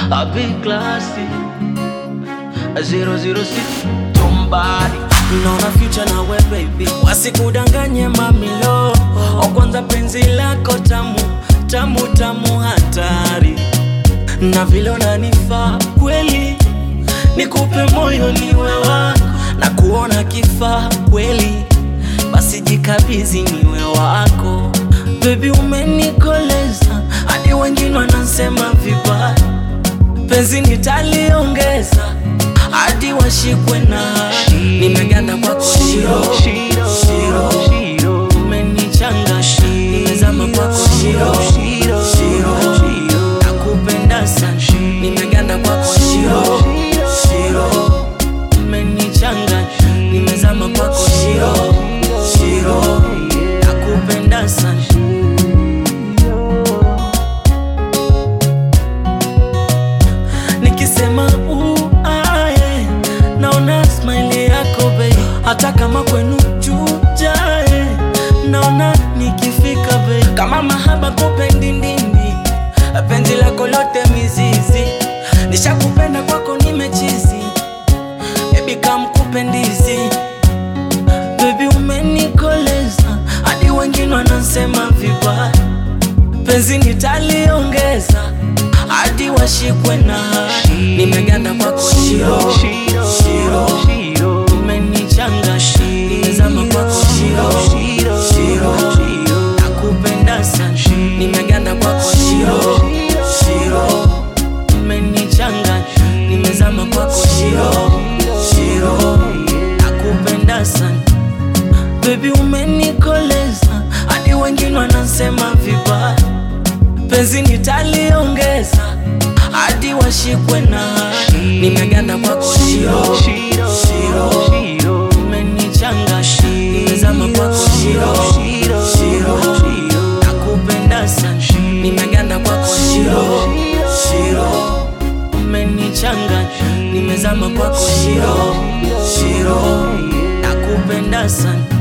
A big classy 006 Tombari naona future na we baby, wasikudanganye mamilo. O kwanza penzi lako tamu tamu tamu, hatari na vile unanifaa kweli, nikupe moyo niwe wako na kuona kifaa kweli, basi jikabizi niwe wako baby, umenikoleza hadi wengine wanasema vibaya, penzi nitaliongeza hadi washikwe na hadi. Nimeganda kwako shiro shiro Shiro umenichanga nimezama kwako shiro shiro nakupenda sana nimeganda kwako shiro shiro umenichanga nimezama kwako shiro shiro nakupenda sana nikisema uae naona smile yako bei hata kama kwenu chujae naona nikifika bei kama mahaba kupendi ndindi penzi lako lote mizizi nishakupenda kwako nimechizi bebi kamkupendizi bebi umenikoleza hadi wengine wanasema vibaya penzi nitaliongeza hadi washikwe na hadi. nimeganda kwako shiro shiro Shiro umenichanga nimezama kwako shiro shiro nakupenda sana nimeganda kwako shiro shiro umenichanga nimezama kwako shiro shiro nakupenda sana bebi umenikoleza hadi wengine wanasema vibaya penzi nitaliongeza hadi washikwe na hadi. nimeganda kwako shiro shiro umenichanga nimezama kwako shiro shiro nakupenda sana nimeganda kwako shiro shiro umenichanga nimezama kwako shiro shiro nakupenda sana